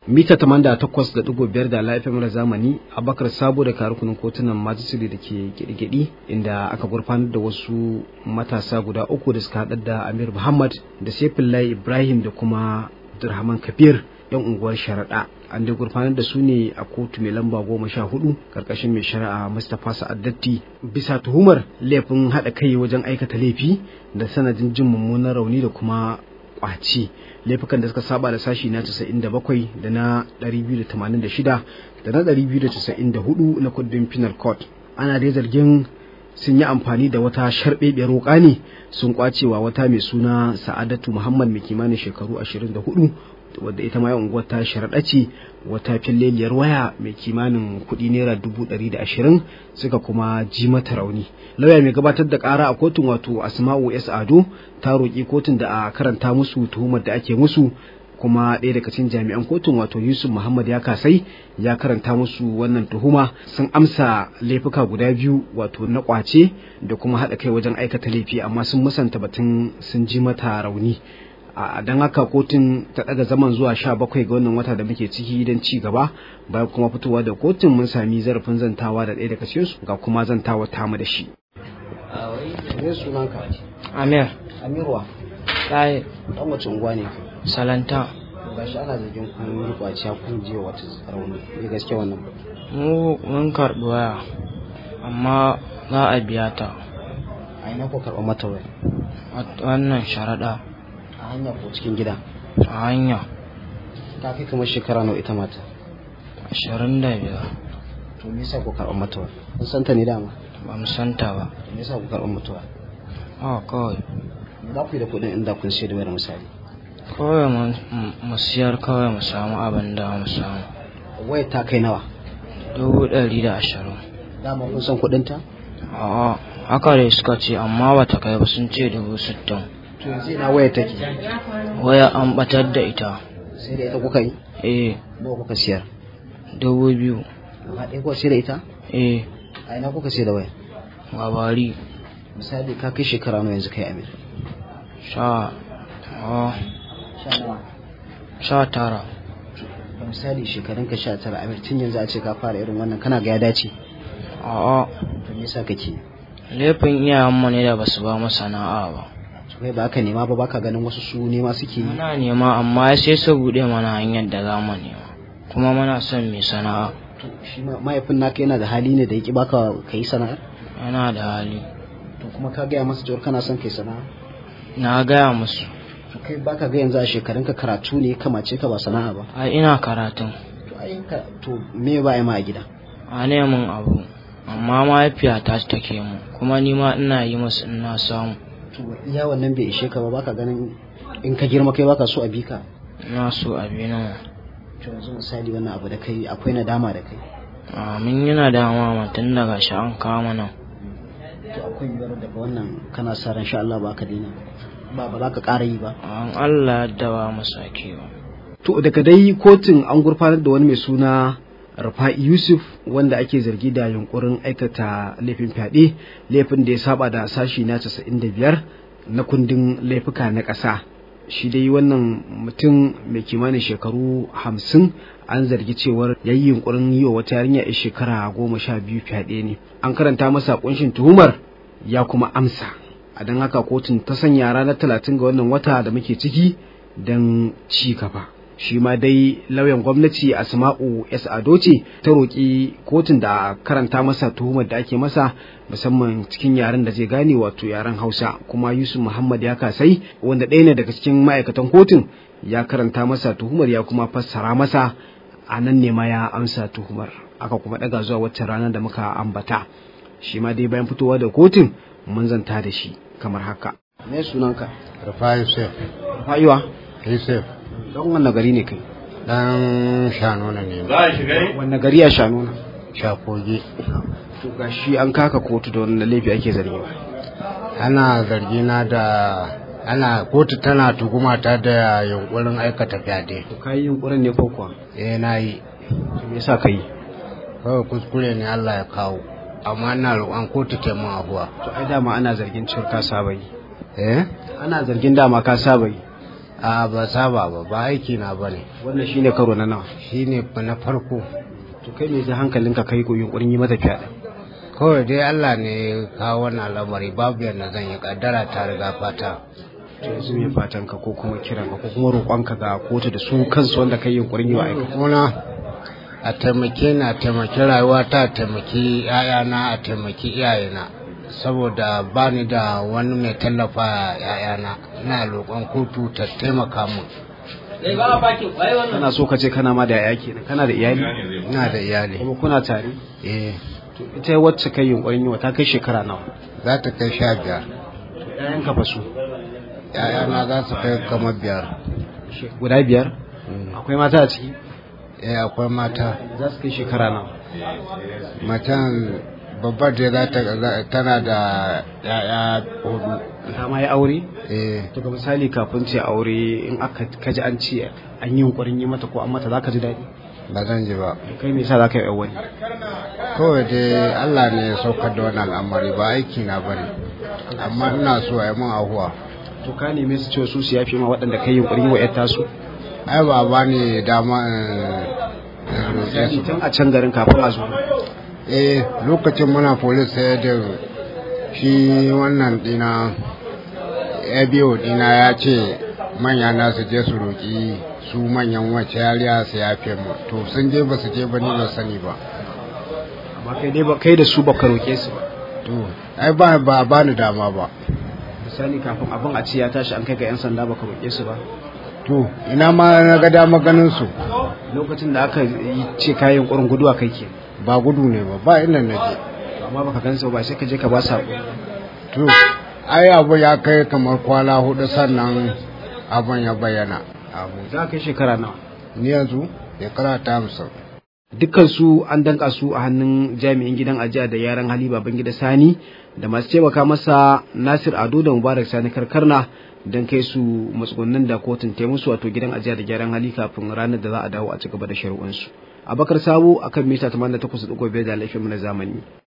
mita 88.5 da laifin mara zamani abakar sabo da karukunan kotunan majisiri da ke gidi inda aka gurfanar da wasu matasa guda uku da suka haɗar da amir muhammad da saifullahi ibrahim da kuma abdulrahman kabir yan unguwar sharaɗa an dai gurfanar da su ne a kotu mai lamba goma sha hudu karkashin mai shari'a mustapha sa'addatti bisa tuhumar laifin haɗa kai wajen aikata laifi da sanadin jin mummunan rauni da kuma kwaci laifukan da suka saba da sashi na 97 da na 286 da na 294 na kundin penal court ana dai zargin sun yi amfani da wata sharbebiyar wuka ne sun kwacewa wata mai suna sa'adatu muhammad mai kimanin shekaru 24 wadda ita ma unguwar ta sharaɗa ce wata filleliyar waya mai kimanin kuɗi naira dubu ɗari da ashirin suka kuma ji mata rauni lauya mai gabatar da ƙara a kotun wato asma'u s ado ta roƙi kotun da a karanta musu tuhumar da ake musu kuma ɗaya daga cikin jami'an kotun wato yusuf muhammad ya kasai ya karanta musu wannan tuhuma sun amsa laifuka guda biyu wato na ƙwace da kuma haɗa kai wajen aikata laifi amma sun musanta batun sun ji mata rauni a don haka kotun ta daga zaman zuwa sha bakwai ga wannan wata da muke ciki don ci gaba bayan kuma fitowa da kotun mun sami zarafin zantawa da ɗaya daga cikin su ga kuma zantawa tamu da shi Amir. amirwa Ɗaya. dan wace unguwa ne Salanta. gashi ana zargin kun yi kwaciya kun je wata rauni ne gaske wannan Mu mun karɓi waya. Amma za a biya ta. a ina ko karɓar mata waya A wannan sharaɗa. a hanya ko cikin gida A hanya. ta kai kamar shekara nawa ita mata Ashirin da biyar. to me yasa ko karɓar mata waya kun san ta ne dama Ba mu santa ba. to me yasa ku karɓar mata waya Haka kawai. me za ku yi da kuɗin inda kun sayar da wayar misali Kawai mu- mu siyar kawai mu samu abin da mu samu. wayar ta kai nawa Dubu ɗari da ashirin. dama kun san kuɗin ta A'a. Haka dai suka ce amma bata kai ba sun ce dubu sittin. to yanzu ina wayar take Waya an batar da ita. sai da ita kuka yi Eh. nawa kuka siyar Dubu biyu. gaba ɗaya kuka sayar da ita Eh. a ina kuka sayar da wayar Gabari. misali ka kai shekara nawa yanzu kai amir Sha. Ah. sha nawa Sha tara. misali shekarun ka sha tara amir tun yanzu a ce ka fara irin wannan kana ga ya dace A'a. to me yasa kake Laifin iyayenmu ne da basu ba mu sana'a ba. to kai ba ka nema ba baka ganin wasu su nema suke yi Muna nema amma sai su buɗe mana hanyar da za mu nema. Kuma muna son mai sana'a. to shi ma mahaifin naka yana da hali ne da yaki baka kai sana'ar Yana da hali. to kuma ka gaya masa cewar kana son kai sana'a Na gaya musu. to kai baka ga yanzu a shekarun ka karatu ne kamace ka ba sana'a ba Ai ina karatun. to ai ka to me ba ai ma a gida A neman abu. Amma mahaifiyata take mu. Kuma ni ma ina yi musu ina samu. to iya wannan bai ishe ka ba baka ganin in ka girma kai baka so a bi ka Ina so a bi nan. to yanzu misali wannan abu da kai akwai nadama da kai Mun yana dama tun daga shi an kama nan. to akwai yiwuwar daga wannan kana sa ran sha Allah ba ka daina ba ba za ka ƙara yi ba An Allah yadda ba mu sake ba. to daga dai kotun an gurfanar da wani mai suna Rufa'i Yusuf wanda ake zargi da yunkurin aikata laifin fyaɗe laifin da ya saba da sashi na 95 na kundin laifuka na ƙasa shi dai wannan mutum mai kimanin shekaru hamsin an zargi cewar ya yi yunkurin yi wa wata yarinya ya shekara goma sha biyu fyaɗe ne an karanta masa kunshin tuhumar ya kuma amsa a don haka kotun ta sanya ranar talatin ga wannan wata da muke ciki don ci gaba shi ma dai lauyan gwamnati asma'u s ado ce ta roƙi kotun da karanta masa tuhumar da ake masa musamman cikin yaren da zai gane wato yaren hausa kuma yusuf muhammad ya kasai wanda ɗaya ne daga cikin ma'aikatan kotun ya karanta masa tuhumar ya kuma fassara masa a nan ne ma ya amsa tuhumar aka kuma ɗaga zuwa wacce rana da muka ambata shi ma dai bayan fitowa da kotun mun zanta da shi kamar haka me sunanka Rufai Yusuf. fa'iwa Yusuf. don wanne gari ne kai Dan shanuna ne. wanne gari a shanuna Shakogi. to gashi an kaka kotu da wannan laifi ake zargi ba Ana zargina da ana kotu tana tuhuma ta da yunkurin aikata fyaɗe. to kai yunkurin ne ko kuwa Eh na yi. to me yasa kai Kawai kuskure ne Allah ya kawo. Amma ina roƙon kotu ta mun abuwa. to ai dama ana zargin cewar ka saba yi Eh? ana zargin dama ka saba yi a ba saba ba ba aiki na ba ne wannan shine karo na nawa shi ne na farko to kai me ji hankalinka kai ko yunkurin yi mata fyaɗe kawai dai allah ne ya kawo wannan lamari babu yadda zan yi kaddara ta riga fata to yanzu me fatan ka ko kuma kiran ka ko kuma roƙonka ga kotu da su kansu wanda kai yunkurin yi wa aika kuna a taimake ni a taimaki rayuwata a taimaki 'ya'yana a taimaki iyayena saboda ba ni da wani mai tallafa ‘ya'yana ina roƙon kotu ta taimaka min kana so ka ce kana ma da yaya kenan kana da iyali ina da iyali kuma kuna tare eh to ita wacce kai yunkurin yi wa ta kai shekara nawa za ta kai sha biyar ƴaƴan ka fa su ‘ya'yana za su kai kamar biyar guda biyar akwai mata a ciki eh akwai mata za su kai shekara nawa matan babbar da za ta tana da ‘ya'ya hudu ta ma yi aure eh to ga misali kafin ce aure in aka kaji an ce an yi yunkurin yi mata ko an mata za ka ji daɗi ba zan ji ba kai me yasa za ka yi wani kawai dai Allah ne ya saukar da wannan al'amari ba aiki na bane amma ina so a yi mun ahuwa to ka neme su cewa su su yafe ma waɗanda kai yunkurin yi wa ƴar tasu ai ba ba ni dama in roƙe su tun a can garin kafin a zo eh lokacin muna polis sai da shi wannan dina ya biyo dina ya ce manya na su je su roƙi su manyan wacce yariya su yafe mu to sun je ba su je ba ni ba sani ba amma kai dai ba kai da su ba ka roƙe su ba to ai ba ba ba ni dama ba misali kafin abin a ce ya tashi an kai ga 'yan sanda ba ka roƙe su ba to ina ma na ga dama ganin su lokacin da aka yi ce kayan ƙurin gudu a kai ke ba gudu ne ba ba inda na je amma baka gan su ba sai ka je ka ba su haƙuri to ai abu ya kai kamar kwana hudu sannan abun ya bayyana abu za ka kai shekara nawa ni yanzu shekara ta hamsin dukkan su an danka su a hannun jami'in gidan ajiya da yaran hali baban gida sani da masu taimaka masa nasir ado da mubarak sani karkarna don kai su matsugunnin da kotun ta musu wato gidan ajiya da gyaran hali kafin ranar da za a dawo a ci gaba da shari'unsu abakar sabo akan mita 88.5 da laifin na zamani